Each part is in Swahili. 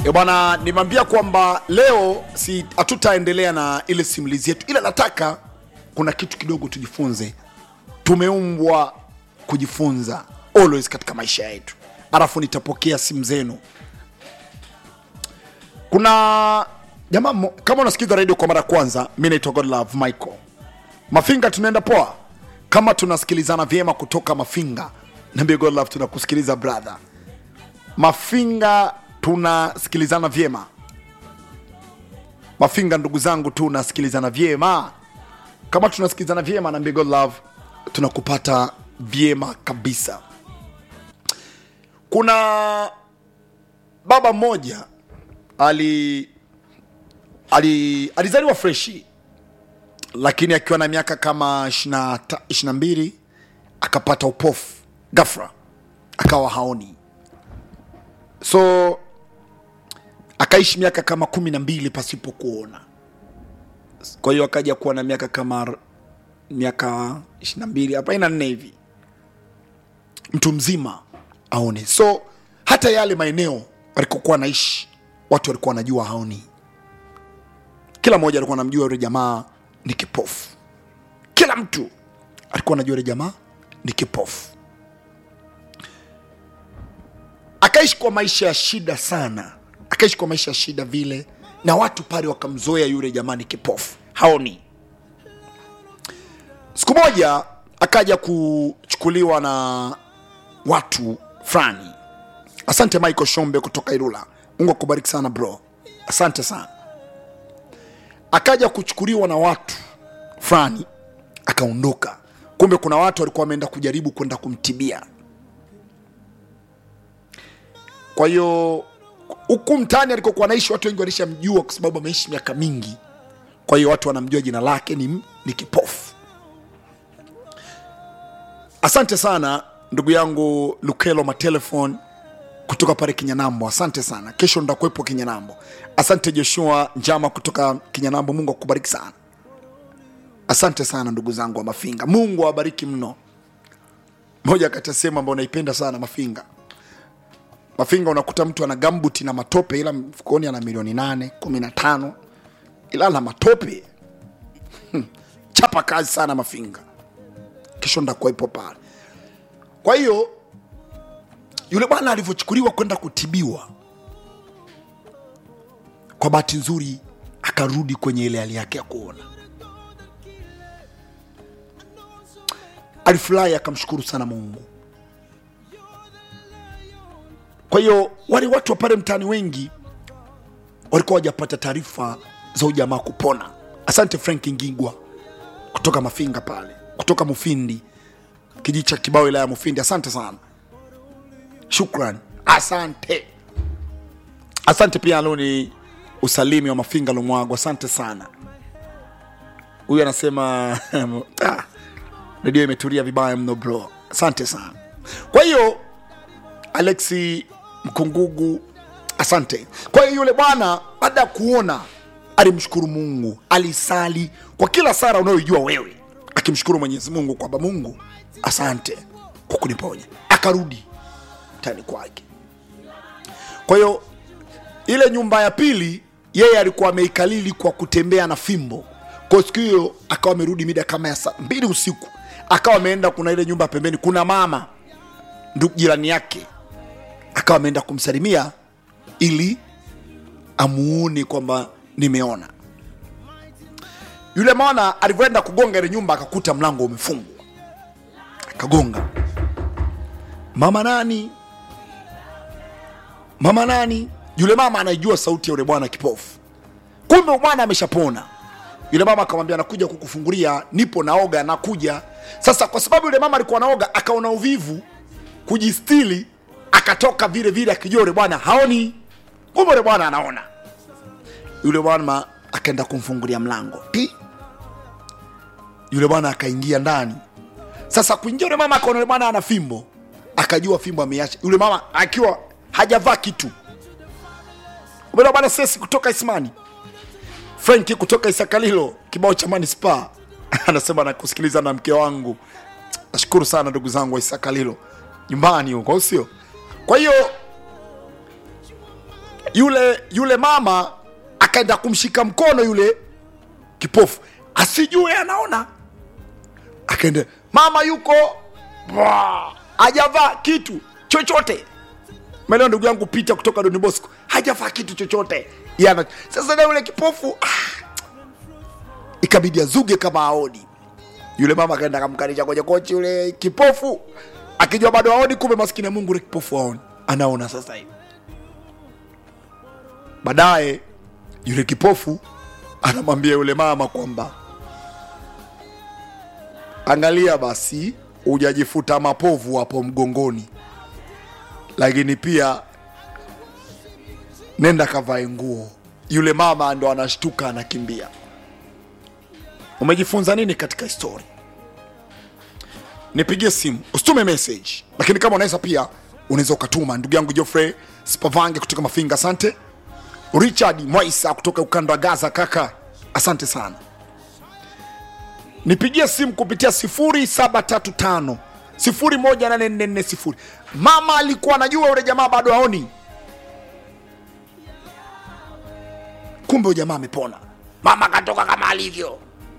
E bwana, nimeambia kwamba leo si hatutaendelea na ile simulizi yetu, ila nataka kuna kitu kidogo tujifunze. Tumeumbwa kujifunza always katika maisha yetu, alafu nitapokea simu zenu. Kuna jamaa mmo- kama unasikiza radio kwa mara ya kwanza, mi naitwa Godlove Michael Mafinga. Tunaenda poa kama tunasikilizana vyema kutoka Mafinga. Niambie Godlove, tunakusikiliza brother. Mafinga tunasikilizana vyema. Mafinga ndugu zangu, tunasikilizana vyema. Kama tunasikilizana vyema na God Love, tunakupata vyema kabisa. Kuna baba mmoja ali, ali alizaliwa freshi, lakini akiwa na miaka kama 22 akapata upofu ghafla, akawa haoni so akaishi miaka kama kumi na mbili pasipo kuona kwa hiyo akaja kuwa na miaka kama r- miaka ishiri na mbili arobaini na nne hivi mtu mzima aone so hata yale maeneo alikokuwa anaishi watu walikuwa wanajua haoni kila mmoja alikuwa anamjua yule jamaa ni kipofu kila mtu alikuwa anajua yule jamaa ni kipofu akaishi kwa maisha ya shida sana akaishi kwa maisha ya shida vile na watu pale wakamzoea yule jamani kipofu haoni siku moja akaja kuchukuliwa na watu fulani asante michael shombe kutoka irula mungu akubariki sana bro asante sana akaja kuchukuliwa na watu fulani akaondoka kumbe kuna watu walikuwa wameenda kujaribu kwenda kumtibia kwa hiyo huku mtaani alikokuwa anaishi watu wengi walishamjua kwa sababu ameishi miaka mingi kwa hiyo watu wanamjua jina lake ni, ni kipofu asante sana ndugu yangu lukelo matelefon kutoka pale kinyanambo asante sana kesho ndakuwepo kinyanambo asante joshua njama kutoka kinyanambo mungu akubariki sana asante sana ndugu zangu wa mafinga mungu awabariki mno moja kati ya sehemu ambayo naipenda sana mafinga mafinga unakuta mtu ana gambuti na matope ila mfukoni ana milioni nane kumi na tano ila na matope Hmm. chapa kazi sana mafinga kesho ndakuwepo pale kwa hiyo yule bwana alivyochukuliwa kwenda kutibiwa kwa bahati nzuri akarudi kwenye ile hali yake ya kuona alifurahi akamshukuru sana mungu kwa hiyo wale watu wa pale mtaani wengi walikuwa wajapata taarifa za ujamaa kupona asante frank ngigwa kutoka mafinga pale kutoka mufindi kijiji cha kibao wilaya ya mufindi asante sana shukran asante asante pia aloni usalimi wa mafinga lumwago asante sana huyu anasema ah, redio imetulia vibaya mno bro asante sana kwa hiyo alexi mkungugu asante kwa hiyo yule bwana baada ya kuona alimshukuru mungu alisali kwa kila sara unayoijua wewe akimshukuru mwenyezi mungu kwamba mungu asante kwa kuniponya akarudi tani kwake kwa hiyo ile nyumba ya pili yeye alikuwa ameikalili kwa kutembea na fimbo kwa siku hiyo akawa amerudi mida kama ya saa mbili usiku akawa ameenda kuna ile nyumba pembeni kuna mama ndugu jirani yake akawa ameenda kumsalimia ili amuone kwamba nimeona yule mwana alivyoenda kugonga ile nyumba akakuta mlango umefungwa akagonga mama nani mama nani yule mama anaijua sauti ya yule bwana kipofu kumbe bwana ameshapona yule mama akamwambia nakuja kukufungulia nipo naoga nakuja sasa kwa sababu yule mama alikuwa naoga akaona uvivu kujistili akatoka vile vile akijua yule bwana haoni kumbe yule bwana anaona yule bwana akaenda kumfungulia mlango Ti. yule bwana akaingia ndani sasa kuingia yule mama akaona yule bwana ana fimbo akajua fimbo ameiacha yule mama akiwa hajavaa kitu umeona bwana sesi kutoka ismani frenki kutoka isakalilo kibao cha manispa anasema nakusikiliza na mke wangu nashukuru sana ndugu zangu wa isakalilo nyumbani huko au sio kwa hiyo yule yule mama akaenda kumshika mkono yule kipofu asijue anaona akaenda mama yuko Bwa! hajavaa kitu chochote maeneo ndugu yangu pita kutoka doni bosco hajavaa kitu chochote yana sasa na yule kipofu ah, ikabidi azuge kama aoni yule mama akaenda akamkanisha kwenye kochi yule kipofu akijua bado aoni kumbe maskini ya mungu yule kipofu aoni anaona sasa hivi baadaye yule kipofu anamwambia yule mama kwamba angalia basi hujajifuta mapovu hapo mgongoni lakini pia nenda kavae nguo yule mama ndo anashtuka anakimbia umejifunza nini katika histori nipigie simu usitume message lakini kama unaweza pia unaweza ukatuma ndugu yangu jofrey spavange kutoka mafinga asante richard mwaisa kutoka ukanda wa gaza kaka asante sana nipigie simu kupitia 0735 018440 mama alikuwa anajua yule jamaa bado aoni kumbe yule jamaa amepona mama akatoka kama alivyo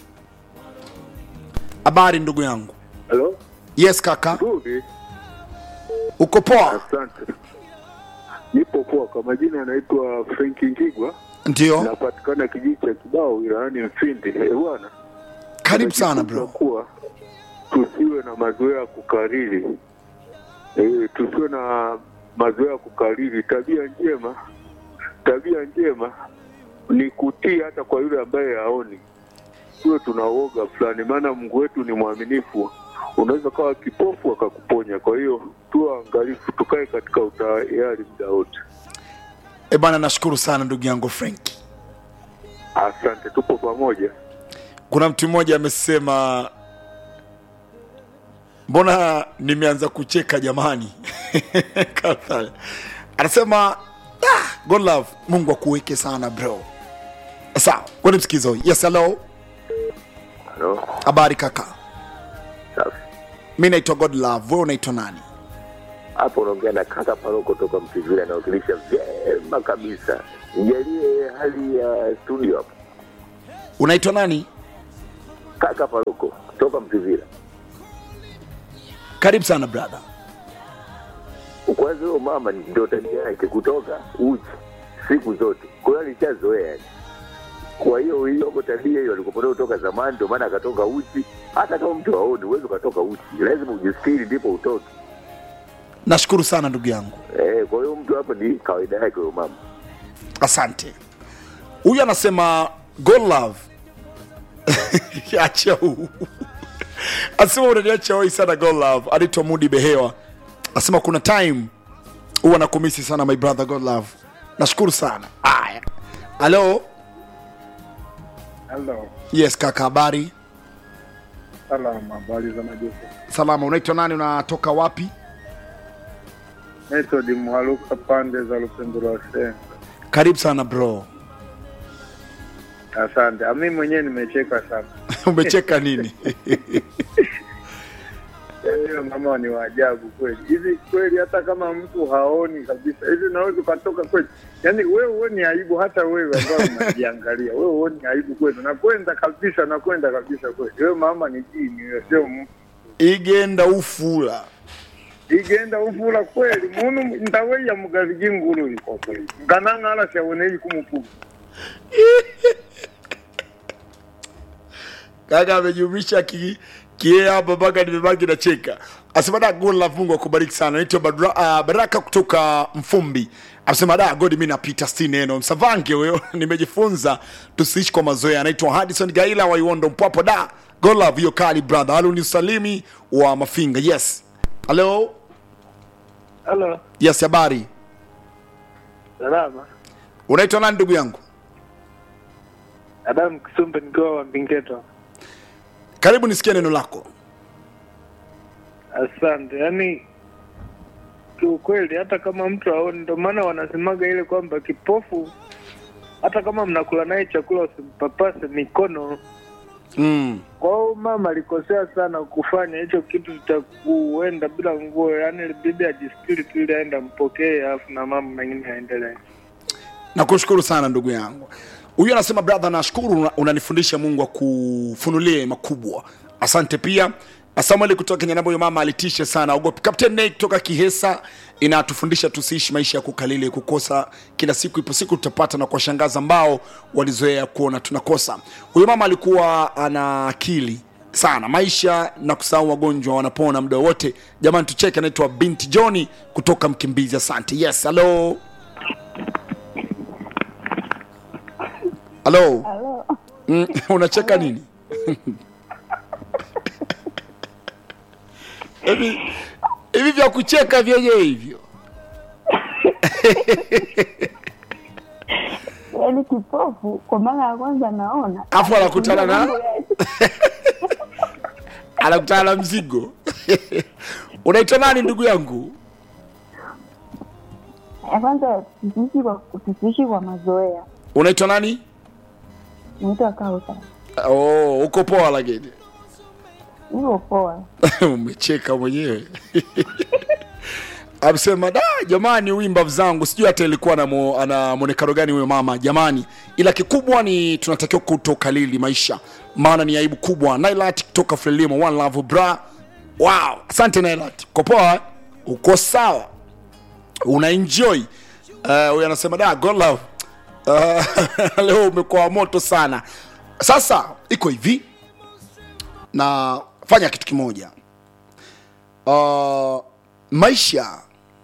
habari ndugu yangu Halo, yes kaka nzuri, uko poa asante. Nipo poa. Kwa majina yanaitwa Frank Ngigwa, ndio napatikana kijiji cha Kibao wilayani Mfindi. Eh, bwana, karibu sana tunajifunza bro kuwa tusiwe na mazoea ya kukariri eh, tusiwe na mazoea ya kukariri. Tabia njema, tabia njema ni kutii hata kwa yule ambaye haoni. Tuwe tuna uoga fulani, maana Mungu wetu ni mwaminifu. Unaweza kawa kipofu akakuponya. Kwa hiyo tuwe angalifu, tukae katika utayari muda wote. e bana nashukuru sana ndugu yangu franki Asante, tupo pamoja. kuna mtu mmoja amesema mbona nimeanza kucheka jamani Kafala. anasema ah, god love mungu akuweke sana bro sawa kwani msikizo yes hello Halo, habari kaka Safi. mi naitwa god love we unaitwa nani Hapo unaongea na kaka Paroko toka Mtivila, anawakilisha vyema kabisa. Nijalie hali ya studio hapo. unaitwa nani Kaka Paroko toka Mtivila. karibu sana brother Kwanza huyo mama ndio tabia yake kutoka uchi siku zote, kwa hiyo alishazoea yani. Kwa hiyo hiyo tabia hiyo alikuwa kutoka zamani, ndio maana akatoka uchi. Hata kama mtu aone, uwezi ukatoka uchi, lazima ujistiri ndipo utoke. nashukuru sana ndugu yangu Eh, kwa hiyo mtu hapo ni kawaida yake huyo mama. asante huyu anasema god love acha huu asema unaniacha wai sana god love anaitwa mudi behewa asema kuna time huwa nakumisi sana my brother god love nashukuru sana aya halo Halo, yes kaka habari salama, habari za majuku. salama unaitwa nani unatoka wapi Method Mwaluka, pande za Lupemburo Senga. karibu sana bro Asante. Ah, Mimi mwenyewe nimecheka sana. umecheka nini Yaani huyo mama ni waajabu kweli. Hivi kweli, hata kama mtu haoni kabisa, hivi unaweza ukatoka kweli? Yaani wewe huoni aibu, hata wewe ambao unajiangalia wewe huoni aibu kweli? Nakwenda kabisa, nakwenda kabisa kweli. Wewe mama ni jini, wewe sio mtu. igenda ufula igenda ufula kweli munu ndaweya mugazi g'ingulu iko kweli nganang'ala syawonei kumupuga kaka amejumisha ki kie hapa mpaka nimebaki na cheka asema da god love mungu akubariki sana naitwa Badra, uh, baraka kutoka mfumbi amesema da god mi napita sti neno msavange huyo nimejifunza tusiishi kwa mazoea anaitwa hadison gaila wa iwondo mpwapo da god love hiyo kali brother halo ni usalimi wa mafinga yes halo halo yes habari salama unaitwa nani ndugu yangu adamu kisumbe nikiwa wa mbingeto karibu nisikie neno lako asante yaani kiukweli hata kama mtu aoni ndo maana wanasemaga ile kwamba kipofu hata kama mnakula naye chakula usimpapase mikono mm. kwa hiyo mama alikosea sana kufanya hicho kitu cha kuenda bila nguo yaani bibi ajistiri tu ili aende ampokee alafu na mama mengine aendelee nakushukuru sana ndugu yangu huyu anasema brother nashukuru una- unanifundisha mungu akufunulie makubwa asante pia samueli kutoka kenya namba huyo mama alitisha sana ogopi captain Nate kutoka kihesa inatufundisha tusiishi maisha ya kukalili kukosa kila siku ipo siku tutapata na kuwashangaza ambao walizoea kuona tunakosa huyo mama alikuwa ana akili sana maisha na kusahau wagonjwa wanapona muda wote jamani tucheke anaitwa binti johni kutoka mkimbizi asante yes halo halo Halo. Mm, unacheka nini hivi hivi vya kucheka vyenyewe hivyo Yaani kipofu kwa mara ya kwanza naona. Afu anakutana na- anakutana na mzigo unaitwa nani ndugu yangu Ya kwanza tusiishi kwa tusiishi kwa mazoea. unaitwa nani Naitwa Kausa. oh, uko poa lakini Niko poa. umecheka mwenyewe amsema da jamani wimba zangu sijui hata ilikuwa na mo, ana mwonekano gani huyo mama jamani ila kikubwa ni tunatakiwa kutokalili maisha maana ni aibu kubwa nailat kutoka frelimo one love bra wow asante nailat uko poa eh? uko sawa una enjoy Eh, huyu anasema da god love uh, leo umekuwa moto sana sasa iko hivi na fanya kitu kimoja uh, maisha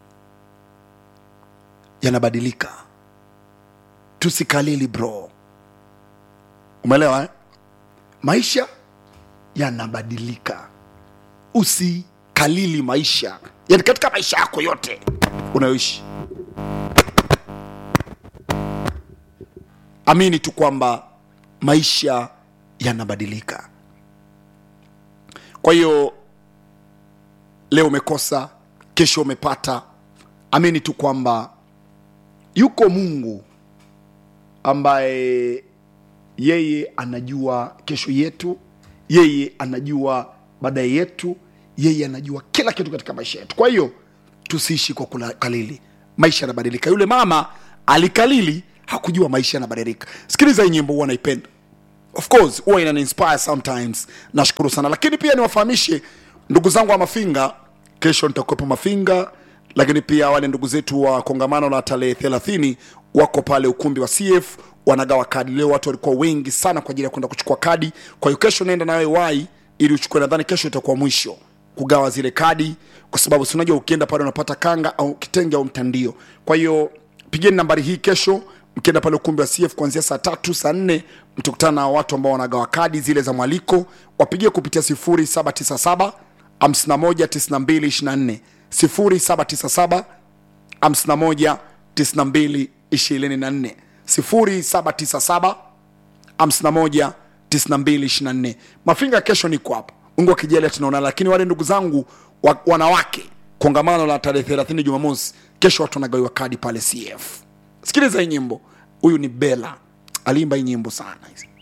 yanabadilika tusikalili bro umeelewa eh? maisha yanabadilika usikalili maisha yani katika maisha yako yote unayoishi amini tu kwamba maisha yanabadilika kwa hiyo leo umekosa kesho umepata amini tu kwamba yuko mungu ambaye yeye anajua kesho yetu yeye anajua baadaye yetu yeye anajua kila kitu katika maisha yetu kwa hiyo tusiishi kwa kukalili maisha yanabadilika yule mama alikalili hakujua maisha yanabadilika sikiliza hii nyimbo huwa naipenda of course huwa inaniinspire sometimes nashukuru sana lakini pia niwafahamishe ndugu zangu wa mafinga kesho nitakuwepo mafinga lakini pia wale ndugu zetu wa kongamano la tarehe 30 wako pale ukumbi wa cf wanagawa kadi leo watu walikuwa wengi sana kwa ajili ya kwenda kuchukua kadi kwa hiyo kesho naenda nawe wai ili uchukue nadhani kesho itakuwa mwisho kugawa zile kadi kwa sababu si unajua ukienda pale unapata kanga au kitenge au mtandio kwa hiyo pigeni nambari hii kesho mkienda pale ukumbi wa cf kuanzia saa tatu saa nne mtakutana na watu ambao wanagawa kadi zile za mwaliko wapigie kupitia 0797 519224 0797 51 92 24 0797 51 92 24 mafinga kesho niko hapa mungu akijalia tunaonana lakini wale ndugu zangu wa, wanawake kongamano la tarehe 30 jumamosi kesho watu wanagawiwa kadi pale cf sikiliza hii nyimbo huyu ni bela aliimba hii nyimbo sana hizi